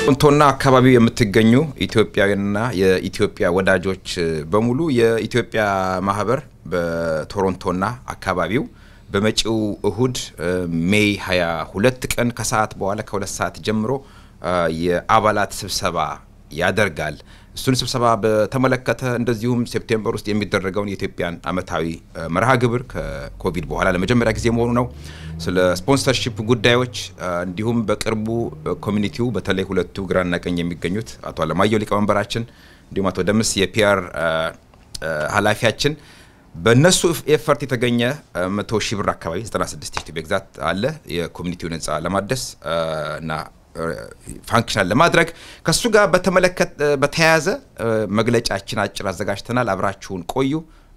ቶሮንቶና አካባቢው የምትገኙ ኢትዮጵያውያንና የኢትዮጵያ ወዳጆች በሙሉ የኢትዮጵያ ማህበር በቶሮንቶና አካባቢው በመጪው እሁድ ሜይ 22 ቀን ከሰዓት በኋላ ከሁለት ሰዓት ጀምሮ የአባላት ስብሰባ ያደርጋል። እሱን ስብሰባ በተመለከተ እንደዚሁም ሴፕቴምበር ውስጥ የሚደረገውን የኢትዮጵያን አመታዊ መርሃ ግብር ከኮቪድ በኋላ ለመጀመሪያ ጊዜ መሆኑ ነው። ስለ ስፖንሰርሺፕ ጉዳዮች እንዲሁም በቅርቡ ኮሚኒቲው በተለይ ሁለቱ ግራና ቀኝ የሚገኙት አቶ አለማየሁ ሊቀመንበራችን እንዲሁም አቶ ደምስ የፒአር ኃላፊያችን በእነሱ ኤፈርት የተገኘ መቶ ሺህ ብር አካባቢ 96 ሺህ ኤግዛክት አለ የኮሚኒቲውን ህንፃ ለማደስ እና ፋንክሽናል ለማድረግ ከሱ ጋር በተያያዘ መግለጫችን አጭር አዘጋጅተናል። አብራችሁን ቆዩ።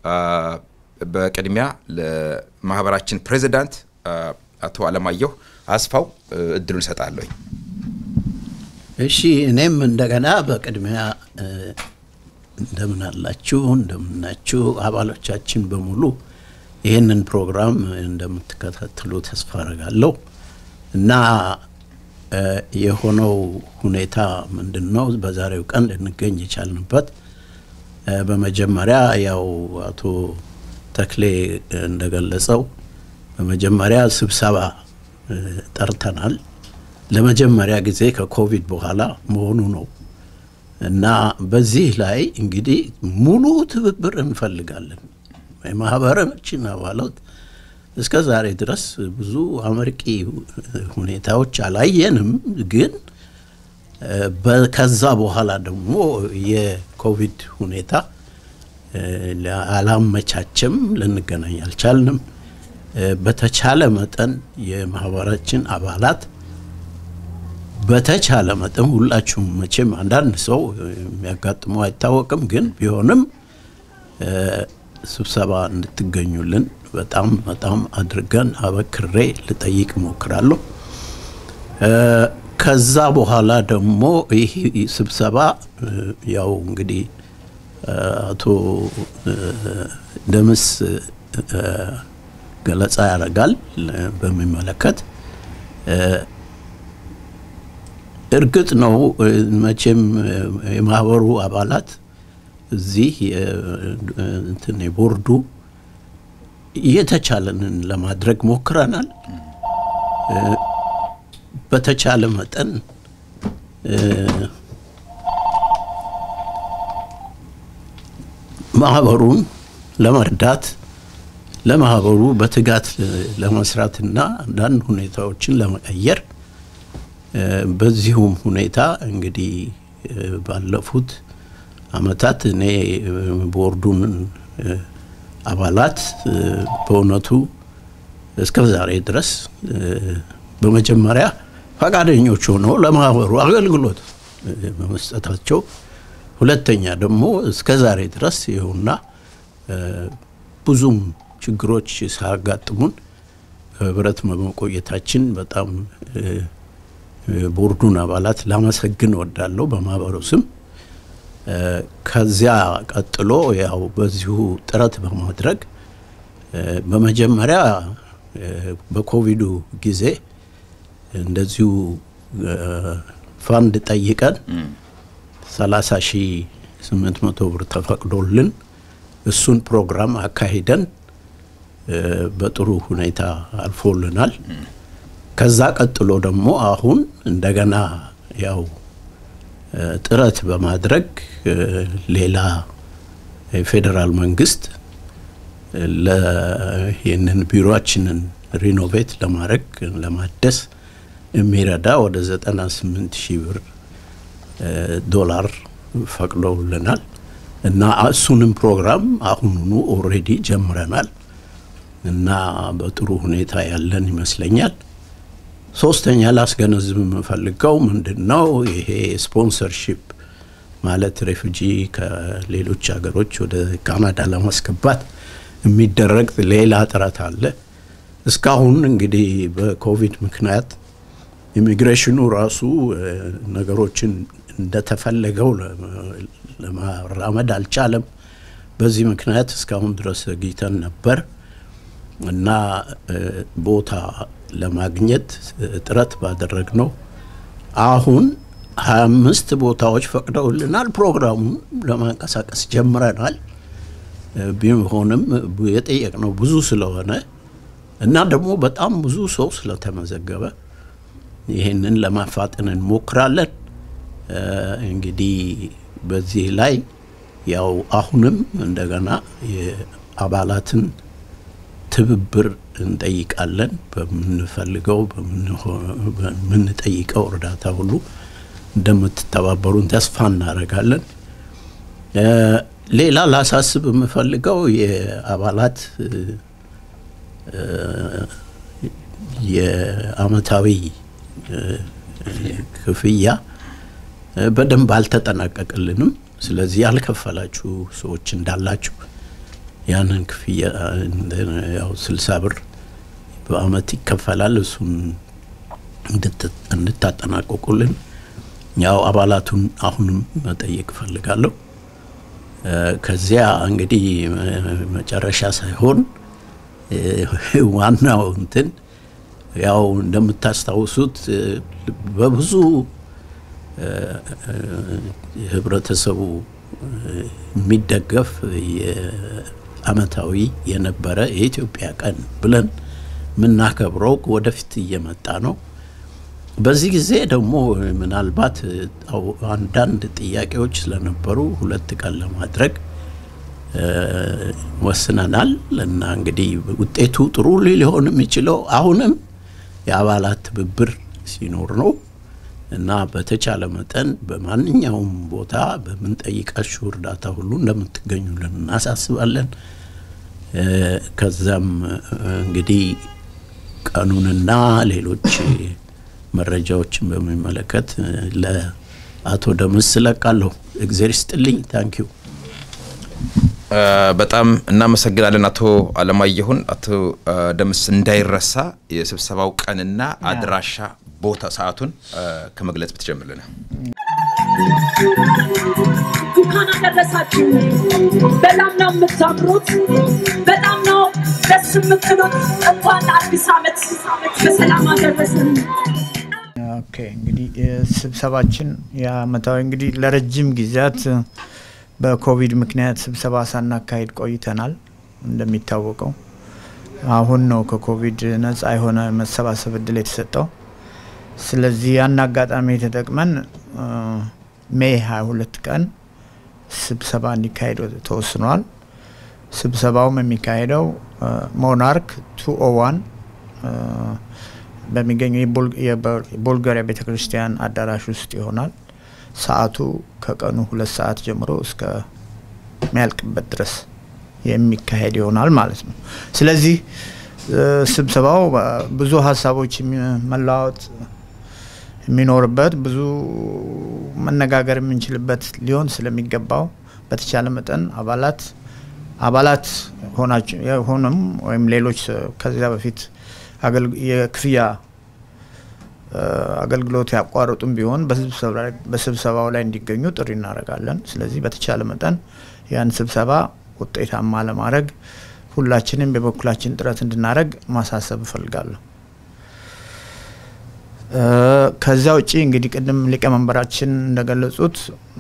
በቅድሚያ ለማህበራችን ፕሬዚዳንት አቶ አለማየሁ አስፋው እድሉን እሰጣለሁኝ። እሺ፣ እኔም እንደገና በቅድሚያ እንደምን አላችሁ እንደምናችሁ አባሎቻችን በሙሉ ይህንን ፕሮግራም እንደምትከታተሉ ተስፋ አረጋለሁ እና የሆነው ሁኔታ ምንድን ነው? በዛሬው ቀን ልንገኝ የቻልንበት በመጀመሪያ ያው አቶ ተክሌ እንደገለጸው በመጀመሪያ ስብሰባ ጠርተናል። ለመጀመሪያ ጊዜ ከኮቪድ በኋላ መሆኑ ነው እና በዚህ ላይ እንግዲህ ሙሉ ትብብር እንፈልጋለን። የማህበራችን አባላት እስከ ዛሬ ድረስ ብዙ አመርቂ ሁኔታዎች አላየንም። ግን ከዛ በኋላ ደግሞ የኮቪድ ሁኔታ አላመቻቸም፣ ልንገናኝ አልቻልንም። በተቻለ መጠን የማህበራችን አባላት በተቻለ መጠን ሁላችሁም መቼም አንዳንድ ሰው የሚያጋጥመው አይታወቅም፣ ግን ቢሆንም ስብሰባ እንድትገኙልን በጣም በጣም አድርገን አበክሬ ልጠይቅ እሞክራለሁ። ከዛ በኋላ ደግሞ ይህ ስብሰባ ያው እንግዲህ አቶ ደምስ ገለጻ ያደርጋል በሚመለከት እርግጥ ነው መቼም የማህበሩ አባላት እዚህ እንትን የቦርዱ የተቻለንን ለማድረግ ሞክረናል። በተቻለ መጠን ማህበሩን ለመርዳት ለማህበሩ በትጋት ለመስራትና አንዳንድ ሁኔታዎችን ለመቀየር በዚሁም ሁኔታ እንግዲህ ባለፉት አመታት እኔ ቦርዱን አባላት በእውነቱ እስከ ዛሬ ድረስ በመጀመሪያ ፈቃደኞች ሆነው ለማህበሩ አገልግሎት በመስጠታቸው፣ ሁለተኛ ደግሞ እስከ ዛሬ ድረስ ይኸውና ብዙም ችግሮች ሳያጋጥሙን በህብረት በመቆየታችን በጣም ቦርዱን አባላት ላመሰግን እወዳለሁ በማህበሩ ስም። ከዚያ ቀጥሎ ያው በዚሁ ጥረት በማድረግ በመጀመሪያ በኮቪዱ ጊዜ እንደዚሁ ፋንድ ጠይቀን 30 ሺ 800 ብር ተፈቅዶልን እሱን ፕሮግራም አካሂደን በጥሩ ሁኔታ አልፎልናል። ከዛ ቀጥሎ ደግሞ አሁን እንደገና ያው ጥረት በማድረግ ሌላ የፌዴራል መንግስት ይህንን ቢሮችንን ሪኖቬት ለማድረግ ለማደስ የሚረዳ ወደ 98 ሺህ ብር ዶላር ፈቅደውልናል እና እሱንም ፕሮግራም አሁኑኑ ኦልሬዲ ጀምረናል እና በጥሩ ሁኔታ ያለን ይመስለኛል። ሶስተኛ ላስገነዝብ የምፈልገው ምንድን ነው ይሄ ስፖንሰርሺፕ ማለት ሬፉጂ ከሌሎች ሀገሮች ወደ ካናዳ ለማስገባት የሚደረግ ሌላ ጥረት አለ። እስካሁን እንግዲህ በኮቪድ ምክንያት ኢሚግሬሽኑ ራሱ ነገሮችን እንደተፈለገው ለማራመድ አልቻለም። በዚህ ምክንያት እስካሁን ድረስ ዘግይተን ነበር እና ቦታ ለማግኘት ጥረት ባደረግ ነው አሁን ሀያ አምስት ቦታዎች ፈቅደውልናል። ፕሮግራሙን ለማንቀሳቀስ ጀምረናል። ቢሆንም የጠየቅነው ብዙ ስለሆነ እና ደግሞ በጣም ብዙ ሰው ስለተመዘገበ ይህንን ለማፋጠን እንሞክራለን። እንግዲህ በዚህ ላይ ያው አሁንም እንደገና የአባላትን ትብብር እንጠይቃለን። በምንፈልገው በምንጠይቀው እርዳታ ሁሉ እንደምትተባበሩን ተስፋ እናደርጋለን። ሌላ ላሳስብ የምፈልገው የአባላት የአመታዊ ክፍያ በደንብ አልተጠናቀቅልንም። ስለዚህ ያልከፈላችሁ ሰዎች እንዳላችሁ ያንን ክፍያ ያው ስልሳ ብር በአመት ይከፈላል። እሱን እንድታጠናቀቁልን ያው አባላቱን አሁንም መጠየቅ እፈልጋለሁ። ከዚያ እንግዲህ መጨረሻ ሳይሆን ዋናው እንትን ያው እንደምታስታውሱት በብዙ ህብረተሰቡ የሚደገፍ የአመታዊ የነበረ የኢትዮጵያ ቀን ብለን የምናከብረው ወደፊት እየመጣ ነው። በዚህ ጊዜ ደግሞ ምናልባት አንዳንድ ጥያቄዎች ስለነበሩ ሁለት ቀን ለማድረግ ወስነናል እና እንግዲህ ውጤቱ ጥሩ ሊሆን የሚችለው አሁንም የአባላት ትብብር ሲኖር ነው እና በተቻለ መጠን በማንኛውም ቦታ በምንጠይቃችሁ እርዳታ ሁሉ እንደምትገኙልን እናሳስባለን። ከዛም እንግዲህ ቀኑንና ሌሎች መረጃዎችን በሚመለከት ለአቶ ደምስ ለቃለሁ። እግዜር ይስጥልኝ። ታንኪዩ። በጣም እናመሰግናለን አቶ አለማየሁን። አቶ ደምስ እንዳይረሳ የስብሰባው ቀንና አድራሻ ቦታ ሰዓቱን ከመግለጽ ብትጀምርልን። እንኳን አደረሳችሁ። በጣም ነው የምታምሩት፣ በጣም ነው ደስ የምትሉት። እንኳን ለአዲስ ዓመት በሰላም አደረሰን። ኦኬ እንግዲህ ስብሰባችን የአመታዊ እንግዲህ ለረጅም ጊዜያት በኮቪድ ምክንያት ስብሰባ ሳናካሄድ ቆይተናል። እንደሚታወቀው አሁን ነው ከኮቪድ ነጻ የሆነ መሰባሰብ እድል የተሰጠው። ስለዚህ ያን አጋጣሚ ተጠቅመን ሜይ 22 ቀን ስብሰባ እንዲካሄድ ተወስኗል። ስብሰባውም የሚካሄደው ሞናርክ 201 በሚገኘው የቦልጋሪያ ቤተ ክርስቲያን አዳራሽ ውስጥ ይሆናል። ሰዓቱ ከቀኑ ሁለት ሰዓት ጀምሮ እስከ ሚያልቅበት ድረስ የሚካሄድ ይሆናል ማለት ነው። ስለዚህ ስብሰባው ብዙ ሀሳቦች መለዋወጥ የሚኖርበት ብዙ መነጋገር የምንችልበት ሊሆን ስለሚገባው በተቻለ መጠን አባላት አባላት ሆንም ወይም ሌሎች ከዚያ በፊት የክፍያ አገልግሎት ያቋረጡም ቢሆን በስብሰባው ላይ እንዲገኙ ጥሪ እናደርጋለን። ስለዚህ በተቻለ መጠን ያን ስብሰባ ውጤታማ ለማድረግ ሁላችንም የበኩላችን ጥረት እንድናደርግ ማሳሰብ እፈልጋለሁ። ከዚያ ውጪ እንግዲህ ቅድም ሊቀመንበራችን እንደገለጹት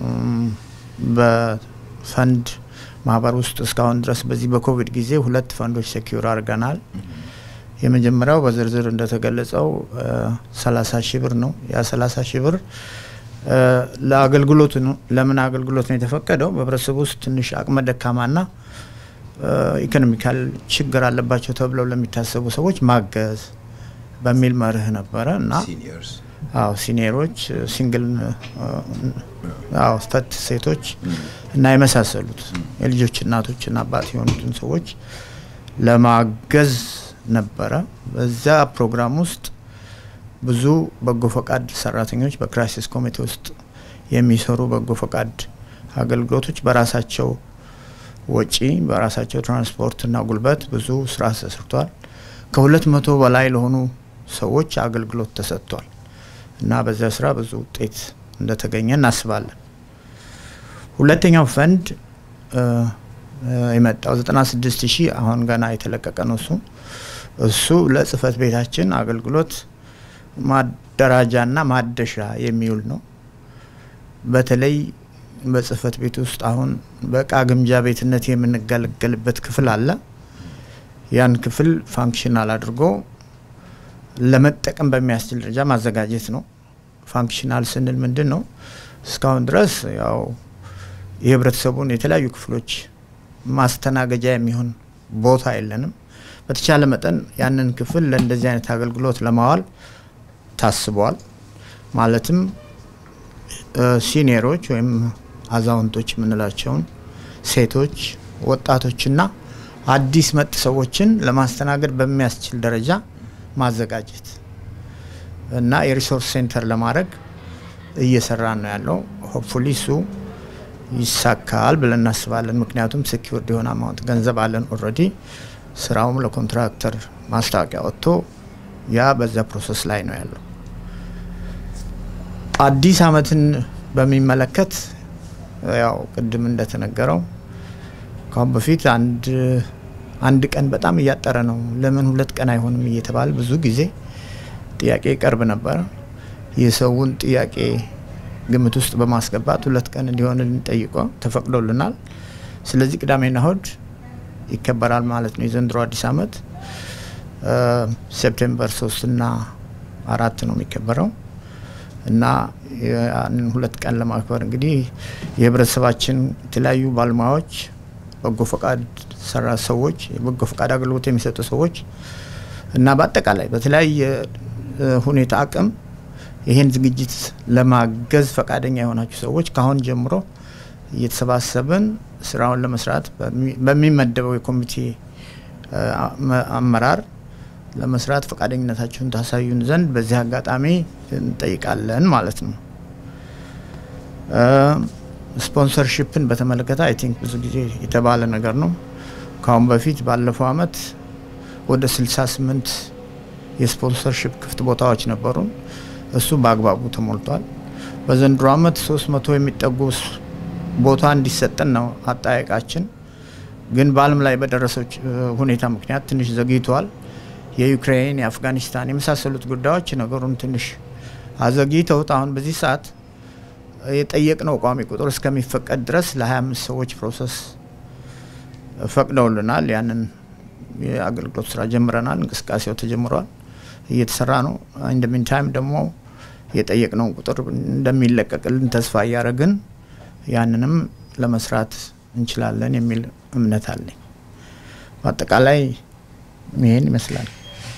በፈንድ ማህበር ውስጥ እስካሁን ድረስ በዚህ በኮቪድ ጊዜ ሁለት ፈንዶች ሴኪዩር አድርገናል። የመጀመሪያው በዝርዝር እንደተገለጸው ሰላሳ ሺህ ብር ነው። ያ ሰላሳ ሺህ ብር ለአገልግሎት ነው። ለምን አገልግሎት ነው የተፈቀደው? በህብረተሰቡ ውስጥ ትንሽ አቅመ ደካማና ኢኮኖሚካል ችግር አለባቸው ተብለው ለሚታሰቡ ሰዎች ማገዝ በሚል መርህ ነበረ እና አዎ ሲኒየሮች፣ ሲንግል አዎ ፈት ሴቶች እና የመሳሰሉት የልጆች እናቶችና አባት የሆኑትን ሰዎች ለማገዝ ነበረ። በዛ ፕሮግራም ውስጥ ብዙ በጎ ፈቃድ ሰራተኞች በክራይሲስ ኮሚቴ ውስጥ የሚሰሩ በጎ ፈቃድ አገልግሎቶች በራሳቸው ወጪ በራሳቸው ትራንስፖርትና ጉልበት ብዙ ስራ ተሰርቷል። ከሁለት መቶ በላይ ለሆኑ ሰዎች አገልግሎት ተሰጥቷል እና በዚያ ስራ ብዙ ውጤት እንደተገኘ እናስባለን። ሁለተኛው ፈንድ የመጣው 96 ሺህ አሁን ገና የተለቀቀ ነው። እሱ እሱ ለጽህፈት ቤታችን አገልግሎት ማደራጃና ማደሻ የሚውል ነው። በተለይ በጽህፈት ቤት ውስጥ አሁን በእቃ ግምጃ ቤትነት የምንገለገልበት ክፍል አለ። ያን ክፍል ፋንክሽናል አድርጎ ለመጠቀም በሚያስችል ደረጃ ማዘጋጀት ነው። ፋንክሽናል ስንል ምንድን ነው? እስካሁን ድረስ ያው የህብረተሰቡን የተለያዩ ክፍሎች ማስተናገጃ የሚሆን ቦታ የለንም። በተቻለ መጠን ያንን ክፍል ለእንደዚህ አይነት አገልግሎት ለማዋል ታስበዋል። ማለትም ሲኒየሮች ወይም አዛውንቶች የምንላቸውን ሴቶች፣ ወጣቶችና አዲስ መጥ ሰዎችን ለማስተናገድ በሚያስችል ደረጃ ማዘጋጀት እና የሪሶርስ ሴንተር ለማድረግ እየሰራ ነው ያለው። ሆፕፉሊ እሱ ይሳካል ብለን እናስባለን። ምክንያቱም ሴኪውርድ የሆነ አማውንት ገንዘብ አለን ኦልሬዲ። ስራውም ለኮንትራክተር ማስታወቂያ ወጥቶ ያ በዛ ፕሮሰስ ላይ ነው ያለው። አዲስ አመትን በሚመለከት ያው ቅድም እንደተነገረው ካሁን በፊት አንድ አንድ ቀን በጣም እያጠረ ነው፣ ለምን ሁለት ቀን አይሆንም እየተባለ ብዙ ጊዜ ጥያቄ ይቀርብ ነበረ። የሰውን ጥያቄ ግምት ውስጥ በማስገባት ሁለት ቀን እንዲሆን ጠይቆ ተፈቅዶልናል። ስለዚህ ቅዳሜና እሁድ ይከበራል ማለት ነው። የዘንድሮ አዲስ አመት ሴፕቴምበር ሶስትና አራት ነው የሚከበረው እና ያንን ሁለት ቀን ለማክበር እንግዲህ የህብረተሰባችን የተለያዩ ባለሙያዎች፣ በጎ ፈቃድ ሰራ ሰዎች፣ የበጎ ፈቃድ አገልግሎት የሚሰጡ ሰዎች እና በአጠቃላይ በተለያየ ሁኔታ አቅም ይህን ዝግጅት ለማገዝ ፈቃደኛ የሆናችሁ ሰዎች ከአሁን ጀምሮ እየተሰባሰብን ስራውን ለመስራት በሚመደበው የኮሚቴ አመራር ለመስራት ፈቃደኝነታችሁን ታሳዩን ዘንድ በዚህ አጋጣሚ እንጠይቃለን ማለት ነው። ስፖንሰርሽፕን በተመለከተ አይ ቲንክ ብዙ ጊዜ የተባለ ነገር ነው። ከአሁን በፊት ባለፈው አመት ወደ 68 የስፖንሰርሽፕ ክፍት ቦታዎች ነበሩን። እሱ በአግባቡ ተሞልቷል። በዘንድሮ አመት 300 የሚጠጉ ቦታ እንዲሰጠን ነው አጠያየቃችን። ግን በዓለም ላይ በደረሰው ሁኔታ ምክንያት ትንሽ ዘግይተዋል። የዩክሬን፣ የአፍጋኒስታን የመሳሰሉት ጉዳዮች ነገሩን ትንሽ አዘግይተውት አሁን በዚህ ሰዓት የጠየቅነው ቋሚ ቁጥር እስከሚፈቀድ ድረስ ለ25 ሰዎች ፕሮሰስ ፈቅደውልናል። ያንን የአገልግሎት ስራ ጀምረናል። እንቅስቃሴው ተጀምሯል፣ እየተሰራ ነው። ኢንደሚን ታይም ደግሞ የጠየቅነውን ቁጥር እንደሚለቀቅልን ተስፋ እያደረግን ያንንም ለመስራት እንችላለን የሚል እምነት አለኝ። በአጠቃላይ ይህን ይመስላል።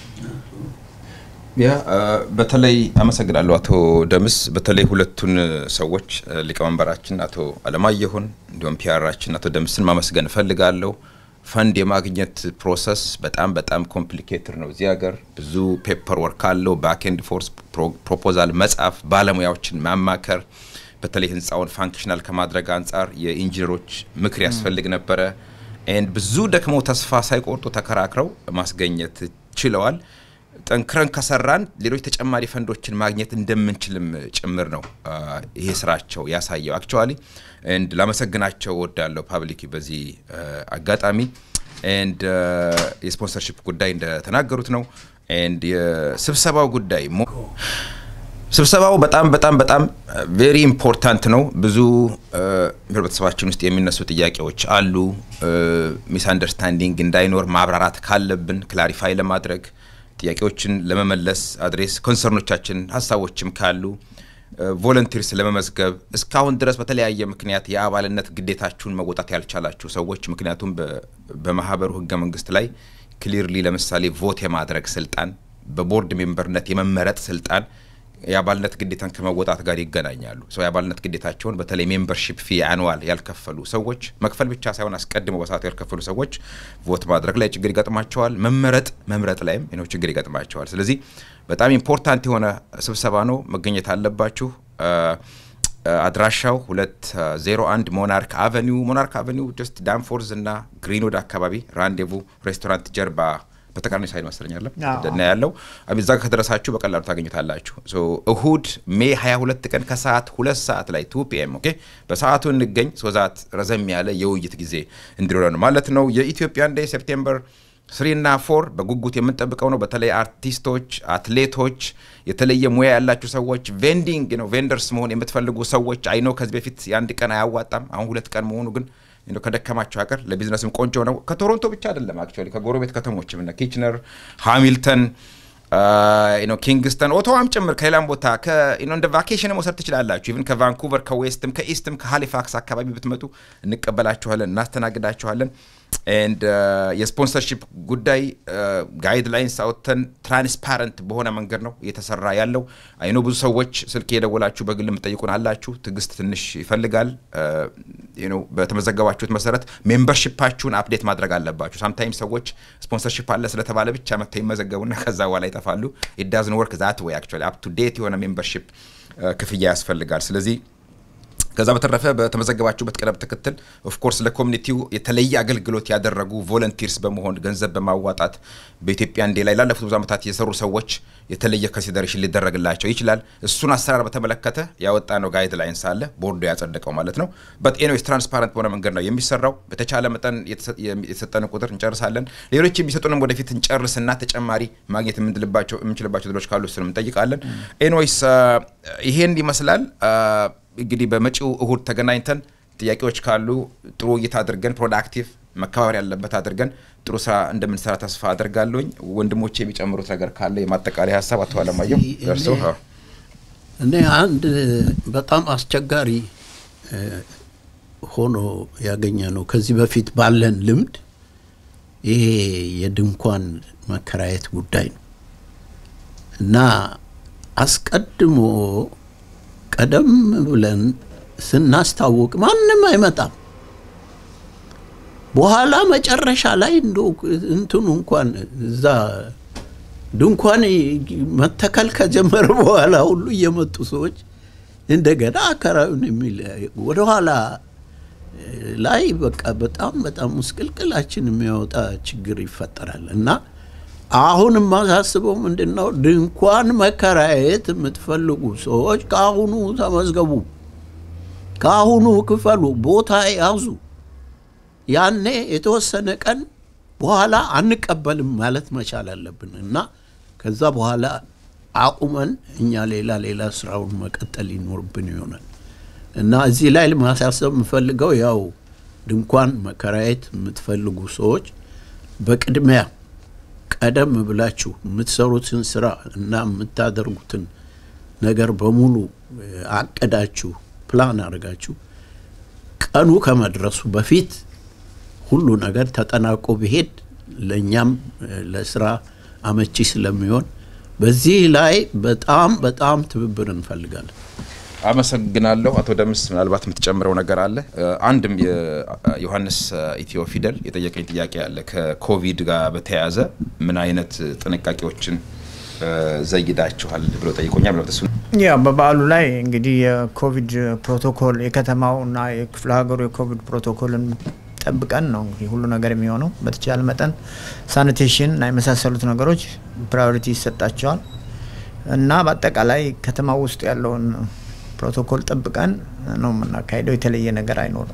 ያ በተለይ አመሰግናለሁ አቶ ደምስ። በተለይ ሁለቱን ሰዎች ሊቀመንበራችን አቶ አለማየሁን እንዲሁም ፒያራችን አቶ ደምስን ማመስገን እፈልጋለሁ። ፈንድ የማግኘት ፕሮሰስ በጣም በጣም ኮምፕሊኬትድ ነው። እዚህ ሀገር ብዙ ፔፐር ወርክ አለው። ባክ ኤንድ ፎርስ ፕሮፖዛል መጻፍ፣ ባለሙያዎችን ማማከር፣ በተለይ ህንፃውን ፋንክሽናል ከማድረግ አንጻር የኢንጂነሮች ምክር ያስፈልግ ነበረ። ኤንድ ብዙ ደክመው ተስፋ ሳይቆርጡ ተከራክረው ማስገኘት ችለዋል። ጠንክረን ከሰራን ሌሎች ተጨማሪ ፈንዶችን ማግኘት እንደምንችልም ጭምር ነው ይሄ ስራቸው ያሳየው። አክቹዋሊ ኤንድ ላመሰግናቸው ወዳለሁ ፓብሊክ በዚህ አጋጣሚ ኤንድ የስፖንሰርሽፕ ጉዳይ እንደተናገሩት ነው። ኤንድ የስብሰባው ጉዳይ ስብሰባው በጣም በጣም በጣም ቬሪ ኢምፖርታንት ነው። ብዙ ህብረተሰባችን ውስጥ የሚነሱ ጥያቄዎች አሉ። ሚስ አንደርስታንዲንግ እንዳይኖር ማብራራት ካለብን ክላሪፋይ ለማድረግ ጥያቄዎችን ለመመለስ አድሬስ ኮንሰርኖቻችን ሀሳቦችም ካሉ ቮለንቲርስ ለመመዝገብ እስካሁን ድረስ በተለያየ ምክንያት የአባልነት ግዴታችሁን መወጣት ያልቻላችሁ ሰዎች ምክንያቱም በማህበሩ ህገ መንግስት ላይ ክሊርሊ ለምሳሌ ቮት የማድረግ ስልጣን፣ በቦርድ ሜምበርነት የመመረጥ ስልጣን የአባልነት ግዴታን ከመወጣት ጋር ይገናኛሉ። ሰው የአባልነት ግዴታቸውን በተለይ ሜምበርሺፕ ፊ አኑዋል ያልከፈሉ ሰዎች መክፈል ብቻ ሳይሆን አስቀድሞ በሰዓቱ ያልከፈሉ ሰዎች ቮት ማድረግ ላይ ችግር ይገጥማቸዋል። መመረጥ መምረጥ ላይም ነው ችግር ይገጥማቸዋል። ስለዚህ በጣም ኢምፖርታንት የሆነ ስብሰባ ነው፣ መገኘት አለባችሁ። አድራሻው ሁለት ዜሮ አንድ ሞናርክ አቨኒው ሞናርክ አቨኒው ጀስት ዳንፎርዝ እና ግሪንውድ አካባቢ ራንዴቭ ሬስቶራንት ጀርባ በተቃራኒ ሳይድ መሰለኛል እና ያለው እዛ ጋር ከደረሳችሁ በቀላሉ ታገኙታላችሁ። እሁድ ሜይ 22 ቀን ከሰዓት ሁለት ሰዓት ላይ ቱ ፒኤም ኦኬ፣ በሰዓቱ እንገኝ። ሶዛት ረዘም ያለ የውይይት ጊዜ እንዲኖረን ማለት ነው። የኢትዮጵያን ዴይ ሴፕቴምበር ስሪና ፎር በጉጉት የምንጠብቀው ነው። በተለይ አርቲስቶች፣ አትሌቶች፣ የተለየ ሙያ ያላችሁ ሰዎች፣ ቬንዲንግ ነው ቬንደርስ መሆን የምትፈልጉ ሰዎች አይኖ ከዚህ በፊት የአንድ ቀን አያዋጣም። አሁን ሁለት ቀን መሆኑ ግን እንደው ከደከማቸው ሀገር ለቢዝነስም ቆንጆ ነው። ከቶሮንቶ ብቻ አይደለም አክቹዋሊ ከጎረቤት ከተሞችም እነ ኪችነር፣ ሃሚልተን ኖ ኪንግስተን ኦቶዋም ጭምር ከሌላም ቦታ እንደ ቫኬሽን መውሰድ ትችላላችሁ። ኢቭን ከቫንኩቨር ከዌስትም ከኢስትም ከሃሊፋክስ አካባቢ ብትመጡ እንቀበላችኋለን፣ እናስተናግዳችኋለን። ኤንድ የስፖንሰርሺፕ ጉዳይ ጋይድላይንስ አውጥተን ትራንስፓረንት በሆነ መንገድ ነው እየተሰራ ያለው። አይኖ ብዙ ሰዎች ስልክ የደወላችሁ በግል የምጠይቁን አላችሁ። ትዕግስት ትንሽ ይፈልጋል። በተመዘገባችሁት መሰረት ሜምበርሺፓችሁን አፕዴት ማድረግ አለባችሁ። ሳምታይም ሰዎች ስፖንሰርሺፕ አለ ስለተባለ ብቻ መጥተው ይመዘገቡና ከዛ በኋላ ይጠፋሉ። ኢት ዳዝን ወርክ ዛት ወይ አክቹዋሊ አፕ ቱ ዴት የሆነ ሜምበርሺፕ ክፍያ ያስፈልጋል። ስለዚህ ከዛ በተረፈ በተመዘገባችሁበት ቅደም ተከተል ኦፍኮርስ ለኮሚኒቲው የተለየ አገልግሎት ያደረጉ ቮለንቲርስ በመሆን ገንዘብ በማዋጣት በኢትዮጵያ እንዴ ላይ ላለፉት ብዙ ዓመታት የሰሩ ሰዎች የተለየ ኮንሲደሬሽን ሊደረግላቸው ይችላል። እሱን አሰራር በተመለከተ ያወጣ ነው ጋይድ ላይንስ አለ ቦርዱ ያጸደቀው ማለት ነው። በት ኤኒዌይስ ትራንስፓረንት በሆነ መንገድ ነው የሚሰራው። በተቻለ መጠን የተሰጠን ቁጥር እንጨርሳለን። ሌሎች የሚሰጡንም ወደፊት እንጨርስና ተጨማሪ ማግኘት የምንችልባቸው ድሎች ካሉ እሱንም እንጠይቃለን። ኤኒዌይስ ይሄን ይመስላል። እንግዲህ በመጪው እሁድ ተገናኝተን ጥያቄዎች ካሉ ጥሩ ውይይት አድርገን ፕሮዳክቲቭ መከባበር ያለበት አድርገን ጥሩ ስራ እንደምንሰራ ተስፋ አድርጋለሁኝ። ወንድሞቼ የሚጨምሩት ነገር ካለ የማጠቃለያ ሀሳብ አቶ አለማየሁ ደርሰው። እኔ አንድ በጣም አስቸጋሪ ሆኖ ያገኘ ነው ከዚህ በፊት ባለን ልምድ ይሄ የድንኳን መከራየት ጉዳይ ነው እና አስቀድሞ ቀደም ብለን ስናስታውቅ ማንም አይመጣም። በኋላ መጨረሻ ላይ እንደ እንትኑ እንኳን እዛ ድንኳን መተከል ከጀመረ በኋላ ሁሉ እየመጡ ሰዎች እንደገና አከራዩን የሚል ወደኋላ ላይ በቃ በጣም በጣም ምስቅልቅላችን የሚያወጣ ችግር ይፈጠራል እና አሁን የማሳስበው ምንድን ነው፣ ድንኳን መከራየት የምትፈልጉ ሰዎች ከአሁኑ ተመዝገቡ፣ ከአሁኑ ክፈሉ፣ ቦታ ያዙ። ያኔ የተወሰነ ቀን በኋላ አንቀበልም ማለት መቻል አለብን እና ከዛ በኋላ አቁመን እኛ ሌላ ሌላ ስራውን መቀጠል ይኖርብን ይሆናል እና እዚህ ላይ ማሳሰብ የምፈልገው ያው ድንኳን መከራየት የምትፈልጉ ሰዎች በቅድሚያ ቀደም ብላችሁ የምትሰሩትን ስራ እና የምታደርጉትን ነገር በሙሉ አቅዳችሁ ፕላን አድርጋችሁ ቀኑ ከመድረሱ በፊት ሁሉ ነገር ተጠናቆ ቢሄድ ለእኛም ለስራ አመቺ ስለሚሆን በዚህ ላይ በጣም በጣም ትብብር እንፈልጋለን። አመሰግናለሁ አቶ ደምስ። ምናልባት የምትጨምረው ነገር አለ? አንድም የዮሐንስ ኢትዮ ፊደል የጠየቀኝ ጥያቄ አለ ከኮቪድ ጋር በተያያዘ ምን አይነት ጥንቃቄዎችን ዘይዳችኋል ብሎ ጠይቆኛል። ምለትሱ ያ በበዓሉ ላይ እንግዲህ የኮቪድ ፕሮቶኮል የከተማው እና የክፍለ ሀገሩ የኮቪድ ፕሮቶኮልን ጠብቀን ነው እንግዲህ ሁሉ ነገር የሚሆነው። በተቻለ መጠን ሳኒቴሽን እና የመሳሰሉት ነገሮች ፕራዮሪቲ ይሰጣቸዋል እና በአጠቃላይ ከተማ ውስጥ ያለውን ፕሮቶኮል ጠብቀን ነው የምናካሄደው። የተለየ ነገር አይኖርም።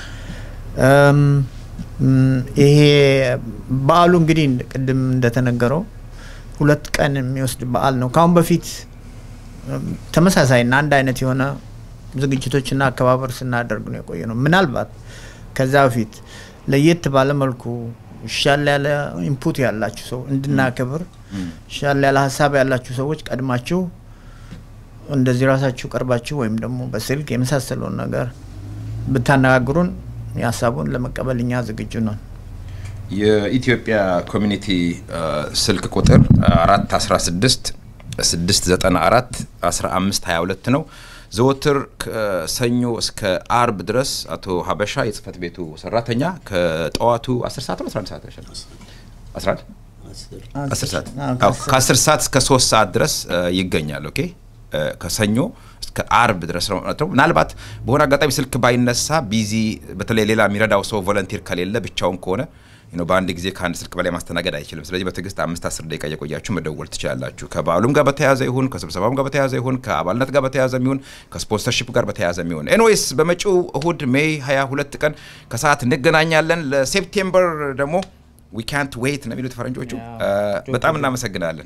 ይሄ በዓሉ እንግዲህ ቅድም እንደተነገረው ሁለት ቀን የሚወስድ በዓል ነው። ከአሁን በፊት ተመሳሳይና አንድ አይነት የሆነ ዝግጅቶችና አከባበር ስናደርግ ነው የቆየ ነው። ምናልባት ከዛ በፊት ለየት ባለ መልኩ ሻል ያለ ኢንፑት ያላችሁ ሰው እንድናከብር ሻል ያለ ሀሳብ ያላችሁ ሰዎች ቀድማችሁ እንደዚህ ራሳችሁ ቀርባችሁ ወይም ደግሞ በስልክ የመሳሰለውን ነገር ብታነጋግሩን የሀሳቡን ለመቀበል እኛ ዝግጁ ነን። የኢትዮጵያ ኮሚኒቲ ስልክ ቁጥር 416 694 1522 ነው። ዘወትር ከሰኞ እስከ አርብ ድረስ አቶ ሀበሻ የጽህፈት ቤቱ ሰራተኛ ከጠዋቱ 10 ሰዓት ነው 11 ሰዓት ነው 11 10 ሰዓት ከ10 ሰዓት እስከ 3 ሰዓት ድረስ ይገኛል። ኦኬ ከሰኞ እስከ አርብ ድረስ ነው። ምናልባት በሆነ አጋጣሚ ስልክ ባይነሳ ቢዚ፣ በተለይ ሌላ የሚረዳው ሰው ቮለንቲር ከሌለ ብቻውን ከሆነ በአንድ ጊዜ ከአንድ ስልክ በላይ ማስተናገድ አይችልም። ስለዚህ በትዕግስት አምስት አስር ደቂቃ እየቆያችሁ መደወል ትችላላችሁ። ከበዓሉም ጋር በተያያዘ ይሁን ከስብሰባም ጋር በተያያዘ ይሁን ከአባልነት ጋር በተያያዘ ይሁን ከስፖንሰርሺፕ ጋር በተያያዘ ይሁን ኤንዌይስ በመጪው እሁድ ሜይ 22 ቀን ከሰዓት እንገናኛለን። ለሴፕቴምበር ደግሞ ዊ ካንት ዌይት ነው የሚሉት ፈረንጆቹ። ያ፣ እ፣ በጣም እናመሰግናለን።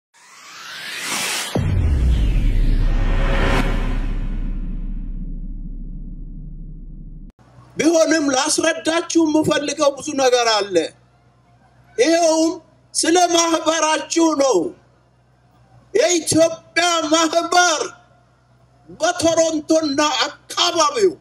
ቢሆንም ላስረዳችሁ የምፈልገው ብዙ ነገር አለ። ይኸውም ስለ ማህበራችሁ ነው። የኢትዮጵያ ማህበር በቶሮንቶና አካባቢው